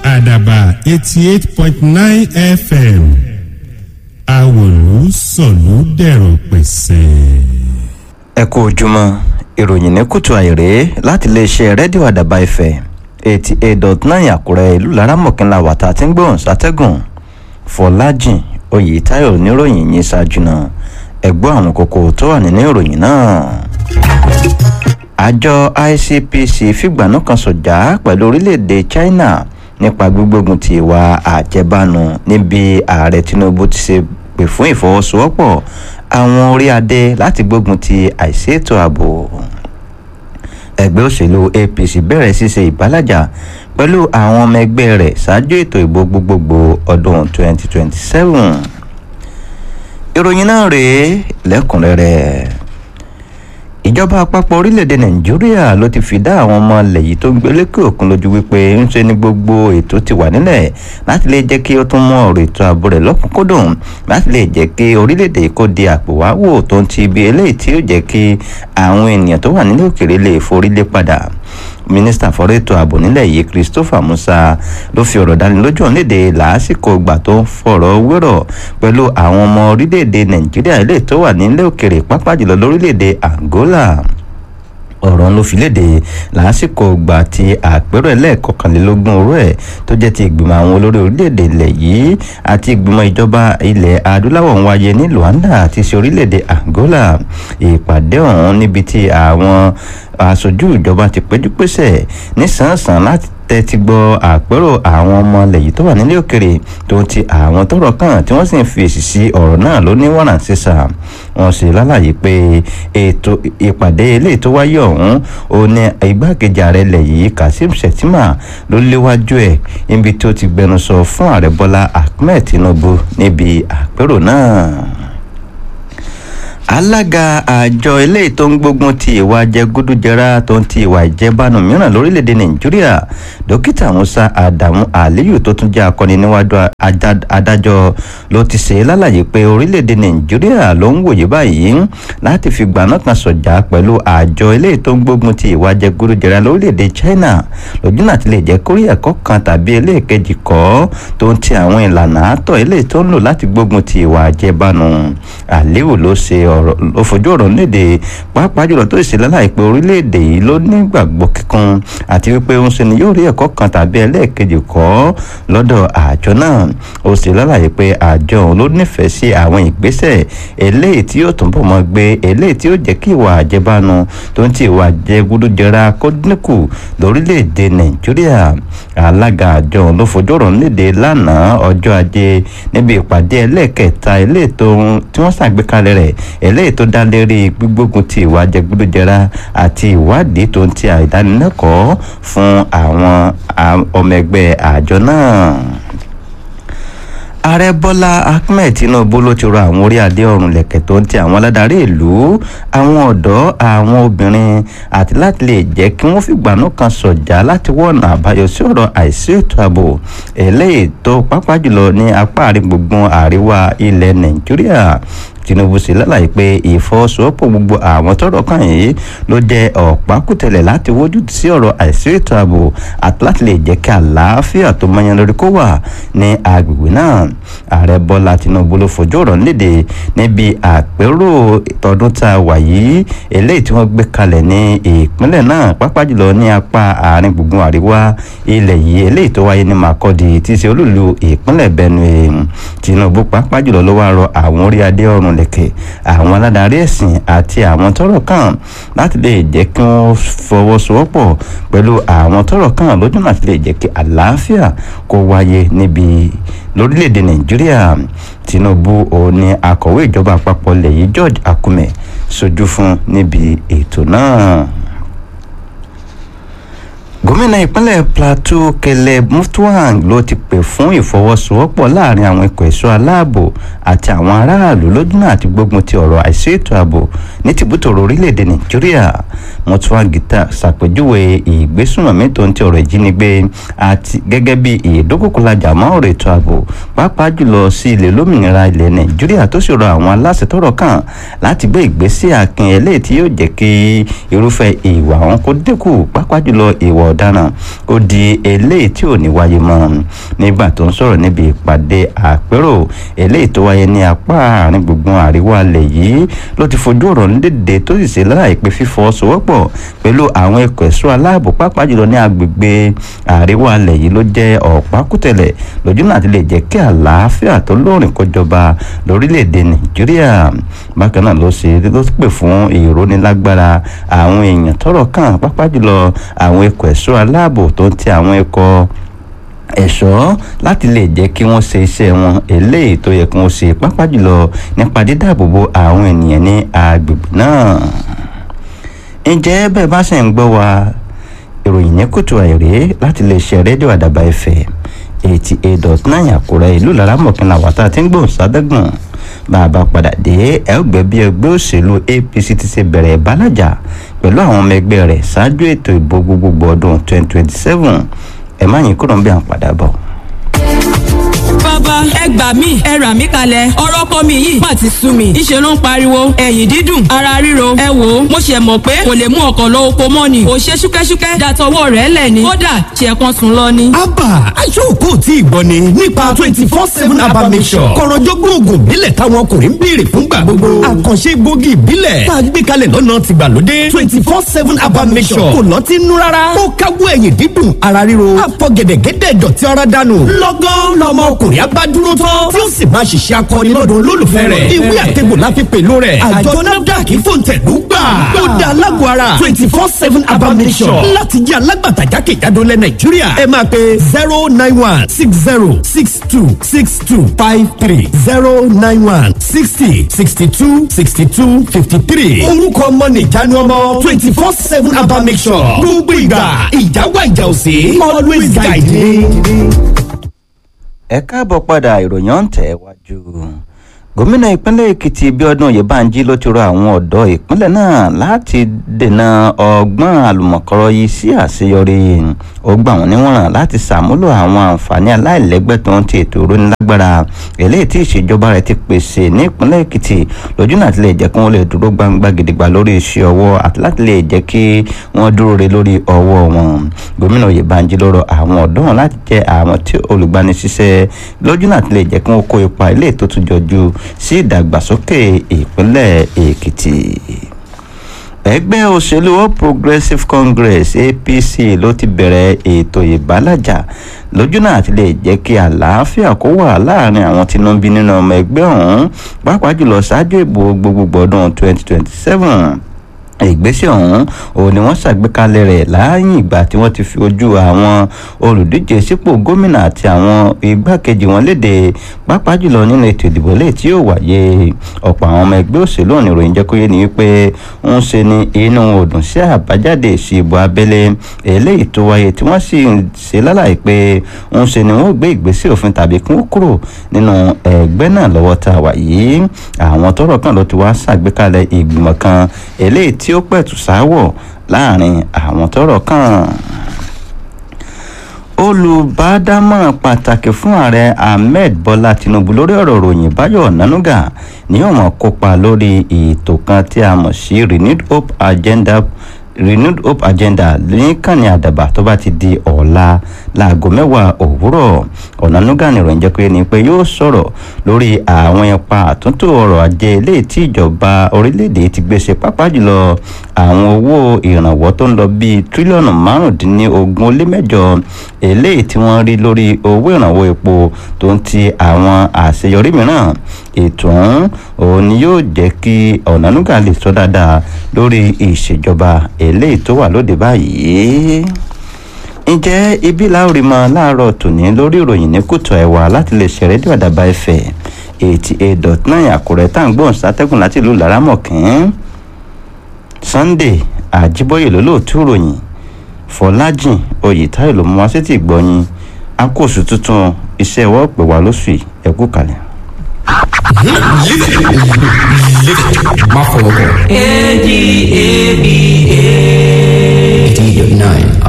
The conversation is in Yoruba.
àdàbà eighty eight point nine fm àwòlú sọ̀lú dẹ̀rọ̀ pẹ̀sẹ̀. ẹ kú ojúmọ́ ìròyìn ní kùtù àìrè láti iléeṣẹ́ rédíò àdàbà ìfẹ́ eighty eight dot nine àkúrẹ́ ìlú laramọ̀kínlá wàtá tí ń gbóhùn sátẹ́gùn fọlájìn oyètáyọ̀ níròyìn yìí ṣáájú náà ẹ̀gbọ́n àwọn kókó tó wà nínú ìròyìn náà àjọ icpc fìgbànú kan sọ̀jà pẹ̀lú orílẹ̀-èdè china nípa gbígbógun ti ìwà àjẹbánu níbi ààrẹ tinubu ti ṣe pè fún ìfọwọ́sowọ́pọ̀ àwọn orí adé láti gbógun ti àìṣètò ààbò ẹgbẹ́ òṣèlú apc bẹ̀rẹ̀ ṣíṣe ìbálàjà pẹ̀lú àwọn ọmọ ẹgbẹ́ rẹ̀ ṣáájú ètò ìbò gbogbogbò ọdún 2027 ìròyìn náà rèé lẹ́kùnrẹ́rẹ́ ìjọba àpapọ̀ orílẹ̀-èdè nàìjíríà ló ti fi dá àwọn ọmọ ilẹ̀ yìí tó ń gbé lékè òkun lójú wípé ń ṣe ní gbogbo ètò ti wà nílẹ̀ láti lè jẹ́ kí ó tún mú ọ̀rọ̀ ètò ààbò rẹ̀ lọ́kùnkúndùn láti lè jẹ́ kí orílẹ̀-èdè kó di àpòwáwò tó ń ti ibi eléyìí tí ó jẹ́ kí àwọn ènìyàn tó wà nílé òkèèrè lè forí lé padà mínísítà fọ́rọ̀ ètò ààbò nílẹ̀ yìí christopher musa ló fi ọ̀rọ̀ dánilójú ọ̀hún léde làásìkò ìgbà tó ń fọ̀rọ̀ wérọ̀ pẹ̀lú àwọn ọmọ orílẹ̀-èdè nàìjíríà ilé tó wà nílé òkèrè pápá jùlọ lórílẹ̀-èdè angola ọ̀rọ̀ ló fi léde lásìkò ìgbà tí àpérò ẹlẹ́ẹ̀kọkànlélógún orú ẹ̀ tó jẹ́ ti ìgbìmọ̀ àwọn olórí orílẹ̀-èdè ilẹ̀ yìí àti ìgbìmọ̀ ìjọba ilẹ̀ adúláwọ̀ ń wáyé ní luanda àti sí orílẹ̀-èdè angola ìpàdé ọ̀hún níbi tí àwọn aṣojú ìjọba ti péjú pésẹ̀ nísànsàn láti tẹ́tí gbọ́ àpérò àwọn ọmọ ilẹ̀ yìí tó wà nílé òkèrè tó ti àwọn tọrọ kàn tí wọ́n sì ń fi èsì sí ọ̀rọ̀ náà ló ní wọ́nà sísà wọ́n sì lálàyé pé ètò ìpàdé eléyìí tó wáyé ọ̀hún ó ní igbákejì ààrẹ ilẹ̀ yìí kazeem shettima ló léwájú ẹ̀ níbi tó ti gbẹnusọ fún ààrẹ bọ́lá ahmed tinubu níbi àpérò náà alága àjọ eléyìí tó ń gbógun ti ìwà jẹgúdújẹrá tó ń ti ìwà ìjẹbánu mìíràn lórílẹ̀‐èdè nàìjíríà dókítà musa adamu aliyu tó tún jẹ́ akọni níwájú adájọ́ ló ti ṣe lálàyé pé orílẹ̀‐èdè nàìjíríà ló ń wòye báyìí láti fi gbaná kan sọ̀jà pẹ̀lú àjọ eléyìí tó ń gbógun ti ìwà jẹgúdújẹrá lórílẹ̀‐èdè china lójú náà ti lè jẹ́ kórí ẹ̀kọ́ kan tàbí eléèkejì kọ́ tó ń ti àwọn ìlànà àtọ̀ eléyìí tó ń lò láti gbógun ti ìwà àjẹbánu aliyu ló ṣe ọ̀rọ̀ ló fojú ọ̀rọ̀ léde pàápàá jùlọ tó ìṣẹ̀lẹ̀ láìpẹ́ orílẹ̀-èdè yìí ló nígbàgbọ́ kíkún àti wípé ń ṣe ni yóò rí ẹ̀kọ́ kan tàbí ẹlẹ́ẹ̀kejì kọ́ lọ́dọ̀ àjọ náà ó sì lálàyé pé àjọ òun ló nífẹ̀ẹ́ sí àwọn ìgbésẹ̀ eléyìí tí yóò túnbọ̀ mọ́ gbé eléyìí tí yóò jẹ́ kí ìwà àjẹbánu tó ń ti ìwà àjẹgúdújẹra kó dínkù lórílẹ̀‐èdè nàìjíríà alága àjọ òun ló fojú ọ̀rọ̀ léde lánàá ọjọ́ ajé níbi ìpàdé ẹlẹ́ẹ̀kẹta eléyìí tí wọ́n ṣàgbékalẹ̀ rẹ̀ eléyìí tó dá lérí gbígbógun ti ìwà jẹgúdújẹrá àti ìwádìí tó ń ti àìdánilẹ́kọ̀ọ́ fún àwọn ọmọ ẹgbẹ́ àjọ náà ààrẹ bọ́lá ahmed tinubu ló ti rọ àwọn orí adé ọ̀run lẹ̀kẹ̀ tó ń ti àwọn aládarí ìlú àwọn ọ̀dọ́ àwọn obìnrin àti láti lè jẹ́ kí wọ́n fìgbànú kan sọ̀jà láti wọ́nà àbáyọ sí ọ̀rọ̀ àìsí ètò ààbò eléyìí tó pápá jùlọ ní apá àárín gbùngbùn àríwá ilẹ̀ nàìjíríà tinubu sì lálàyé pé ìfọwọ́sowọ́pọ̀ gbogbo àwọn tọ́rọ̀ kàn yìí ló jẹ́ ọ̀pákùtẹ̀lẹ̀ láti wójú sí ọ̀rọ̀ àìsí ètò ààbò àti láti lè jẹ́ kí àlàáfíà tó mọyán lórí kó wà ní agbègbè náà ààrẹ bọ́lá tinubu ló fojú ọ̀rọ̀ léde níbi àpérò tọdún tá a wà yìí eléyìí tí wọ́n gbé kalẹ̀ ní ìpínlẹ̀ náà pápá jùlọ ní apá àárín gbùngbùn àríwá ilẹ̀ yìí eléyìí tó wáyé ní makọ́di tí í ṣe olúlu ìpínlẹ̀ benue tinubu pápá jùlọ ló wá rọ àwọn orí adé ọ̀run lẹ̀kẹ̀ àwọn aládarí ẹ̀sìn àti àwọn tọ́rọ̀ kàn láti lè jẹ́ kí wọ́n fọwọ́sowọ́pọ̀ pẹ̀lú àwọn tọ́rọ̀ kàn lójú náà ti lè jẹ́ kí àlàáfíà kó wáyé níbi lórílẹ̀‐èdè nàìjíríà tinubu òun ni akọ̀wé ìjọba àpapọ̀ ilẹ̀ yìí george akume sojú fún níbi ètò náà gómìnà ìpínlẹ̀ plateau kẹlẹ mutwang ló ti pè fún ìfọwọ́sowọ́pọ̀ láàrin àwọn ikọ̀ ẹ̀ṣọ́ aláàbò àti àwọn aráàlú lójúnà àti gbógun ti ọ̀rọ̀ àìsí ètò ààbò ní tìbútòrò orílẹ̀-èdè nàìjíríà mutwang gita ṣàpèjúwe ìgbésùnmọ̀mí tó ń ti ọ̀rọ̀ ìjínigbé àti gẹ́gẹ́ bí ìdókòkòlajà mọ́ ọ̀rọ̀ ètò ààbò pàápàá jùlọ sí ilẹ̀ olómìnira ilẹ̀ nàìjíríà tó sì rọ àwọn aláṣẹ tọ́rọ̀ kàn láti gbé ìgbésẹ̀ akin eléyìí tí yóò jẹ́ kí irúfẹ́ ìwà wọn kó dínkù pàápàá jùlọ ìwà ọ̀daràn ó di eléyìí tí ò ní wáyé mọ́ nígbà tó ń sọ̀rọ̀ níbi ìpàdé àpérò eléyìí tó wáyé ní apá àárín gbùngbùn àríwá alẹ̀ yìí ló ti fojú ọ̀rọ̀ lédè tó sì ṣe láì pé fífọwọ́sowọ́pọ̀ pẹ̀lú àwọn ẹ̀kọ́ ẹ̀ṣọ́ aláàbò pàápàá jùlọ ní agbègbè àríwá alẹ̀ yìí ló jẹ́ ọ̀pákùtẹ̀lẹ̀ lójú náà ti lè jẹ́ kí àlàáfíà tó lóòrìn kó jọba lórílẹ̀‐èdè nàìjíríà bákan náà ló ṣe ló pè fún ìrónilágbára àwọn èèyàn tọ́rọ̀ kàn pàápàá jùlọ àwọn ẹ̀kọ́ ẹ̀ṣọ́ aláàbò tó ń ti àwọn ẹ̀kọ́ ẹ̀ṣọ́ láti lè jẹ́ kí wọ́n ṣe iṣẹ́ wọn eléyìí tó yẹ kí wọ́n ṣe pápá jùlọ nípa dídáàbòbò àwọn ènìyàn ní agbègbè náà. ǹjẹ́ bẹ́ẹ̀ bá ṣe ń gbọ́ wa ìròyìn ní kùtù àìrè láti lè ṣe rédíò àdàbà ẹ̀fẹ̀ eighty eight dot nine àkúrẹ́ ìlú laramọ̀kìnlá wàtá tí ń gbòòn sádẹ́gùn bá a bá padà dé ẹgbẹ́ bí ẹgbẹ́ òṣèlú apc ti ṣe bẹ̀rẹ̀ ìbálàjà pẹ̀lú àwọn ọmọ ẹgbẹ́ rẹ̀ ṣáájú ètò ìbò gbogbogbò ọdún twenty twenty seven ẹ má yín kúrò ń bí à ń padà bọ̀. bàbá ẹ gbà mí ẹ rà mí kalẹ̀ ọ̀rọ̀ kọ́ mi yìí má ti sú mi ìṣe ló ń pariwo ẹ̀yìn dídùn ara ríro ẹ wò ó mo ṣe mọ̀ pé kò lè mú ọkọ̀ lọ oko mọ́ ni kò ṣe ṣúkẹ́ṣúkẹ́ dàtọwọ́ rẹ̀ lẹ̀ ni kódà ṣe kan sùn lọ ni. abba aṣọ́kò tí ì gbọ́ ni nípa twenty four seven abba mission kọ̀rọ̀jọ́gbọ́n oògùn ìbílẹ̀ táwọn ọkùnrin ń béèrè fúngbà gbogbo àkànṣe gbòógì ìbílẹ̀ tá a gbé kalẹ̀ lọ́nà tìgbàlódé twenty four seven abba mission kò lọ́ọ́ ti nú rárá ó káwọ́ ẹ̀yìn dídùn ara ríro àpọ̀ gẹ̀dẹ̀gẹ̀dẹ̀ dọ̀tí ara dànù lọ́gán lọ́mọ ọkùnrin abá dúró tán tí ó sì máa ṣiṣẹ́ akọni lọ́dọ̀ olólùfẹ́ rẹ̀ ìwé àtẹ̀gbò la fi pèlú rẹ̀ àjọ nafdac fòǹtẹ̀lú gbà ó da alágbó ara twenty four seven abba mission láti jẹ́ alágbàtà jákèjádò lẹ̀ nàìjíríà ẹ máa pe zero nine one six zero six two six two five three zero nine one sixty sixty two sixty two fifty three orúkọ ọmọ nìjánu ọmọ twenty four seven abba mission gbogbo ìgbà ìjáwá ìjà òsè always guide me ẹ káàbọ̀ padà ìròyìn ọ̀ǹtẹ̀ wájú gómìnà ìpínlẹ̀ èkìtì bíọ́dún oyèbánjí ló ti rọ àwọn ọ̀dọ́ ìpínlẹ̀ náà láti dènà ọgbọ́n àlùmọ̀kọ́rọ́ yìí sí àṣeyọrí ó gbà wọ́n níwọ̀n láti ṣàmúlò àwọn àǹfààní aláìlẹ́gbẹ́ tó ń ti ètò ìrónilágbára eléyìí tí ìṣèjọba rẹ̀ ti pèsè ní ìpínlẹ̀ èkìtì lójú náà ti lè jẹ́ kí wọ́n lè dúró gbangba gidigba lórí iṣẹ́ ọwọ́ àti láti lè jẹ́ kí wọ́n dúró re lórí ọwọ́ wọn gómìnà oyèbánjí ló rọ àwọn ọ̀dọ́ wọn láti jẹ́ àwọn tí olùgbanisíṣẹ́ lójú náà ti lè jẹ́ kí wọ́n kó ipa ilé tó tún jọjú sí ìdàgbàsókè ìpínlẹ̀ èkìtì ẹgbẹ́ òṣèlú all progressives congress apc ló ti bẹ̀rẹ̀ ètò ìbálàjà lójú náà ti lè jẹ́ kí àlàáfíà kó wà láàrin àwọn tí ń bí nínú ọmọ ẹgbẹ́ ọ̀hún pàápàá jùlọ ṣáájú ìbò gbogbogbò ọdún 2027 ìgbésẹ̀ ọ̀hún òun ni wọ́n ṣàgbékalẹ̀ rẹ̀ láàyè ìgbà tí wọ́n ti fi ojú àwọn olùdíje sípò gómìnà àti àwọn igbákejì wọn léde pàápàá jùlọ nínú ètò ìdìbò lẹ́yìn tí yóò wáyé ọ̀pọ̀ àwọn ọmọ ẹgbẹ́ òṣèlú ọ̀nà ìròyìn jẹ́ kó yé ni wípé ń ṣe ni inú òdùn sí àbájáde èsì ìbò abẹ́lé eléyìí tó wáyé tí wọ́n sì ṣe lálàyé pé ń ṣe ni wọ́n gbé ìgbésẹ̀ òfin tàbí kí wọ́n kúrò nínú ẹgbẹ́ náà lọ́wọ́ tá a wà yìí àwọn tọ́rọ̀ kan ló ti wá ṣàgbékalẹ̀ ìgbìmọ̀ kan eléyìí tí ó pẹ̀tù sáwọ̀ láàrin àwọn tọ́rọ̀ kàn olùbádámọ̀ràn pàtàkì fún ààrẹ ahmed bọ́lá tinubu lórí ọ̀rọ̀ ròyìn báyọ̀ ọ̀nánúgà ni yóò mọ̀ kópa lórí ètò kan tí a mọ̀ sí renewed hope agenda renewed hope agenda níkànnì àdàbà tó bá ti di ọ̀la láago mẹ́wàá òwúrọ̀ ọ̀nánúgà nìròyìn jẹ́ pé ni pé yóò sọ̀rọ̀ lórí àwọn ipa àtúntò ọrọ̀ ajé eléyìí tí ìjọba orílẹ̀-èdè ti gbèsè pápá jùlọ àwọn owó ìrànwọ́ tó ń lọ bíi tírílíọ̀nù márùndínlógún ó lé mẹ́jọ eléyìí tí wọ́n rí lórí owó ìrànwọ́ epo tó ń ti àwọn àṣeyọrí mìíràn ètò ọ̀hún òun ni yóò jẹ́ kí ọ̀nánúgà lè sọ dáadáa lórí ìṣèjọba eléyìí tó wà lóde báyìí ǹjẹ́ ibi láòrì mọ́ láàárọ̀ tòní lórí ìròyìn ní kùtù ẹ̀wà láti lè ṣe rédíò àdàbà ẹ̀fẹ̀ eighty eight dot nine àkùrẹ́ tá à ń gbóhùn sátẹ́gùn láti ìlú laramọ̀kín sunday àjíbóyè lólóòtú ìròyìn fọlájìn oyètáyò ló mú wá sétí ìgbọ́yìn akóòsù tuntun iṣẹ́ ìwọ́ pè wá lóṣù yìí ẹ̀kú kalẹ̀. má fọwọ́ kàn. A D A B A. eighty eight nine